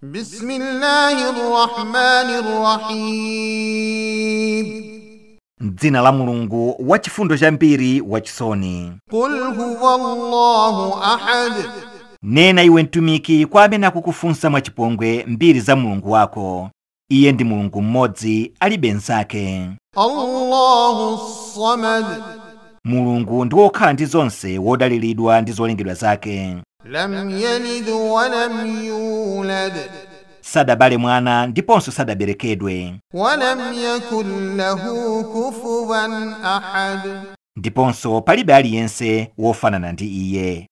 بسم الله الرحمن الرحيم m'dzina la mulungu wachifundo chambiri wachisoni قل هو الله أحد nena iwe mtumiki kwa amene akukufunsa mwachipongwe mbiri za mulungu wako iye ndi mulungu mmodzi alibe nzake الله الصمد mulungu ndi wokhala ndi zonse wodaliridwa ndi zolengedwa zake لم يلد ولم يولد sadabale mwana ndiponso sadaberekedwe ولم يكن له كفوا أحد ndiponso palibe aliyense wofanana ndi iye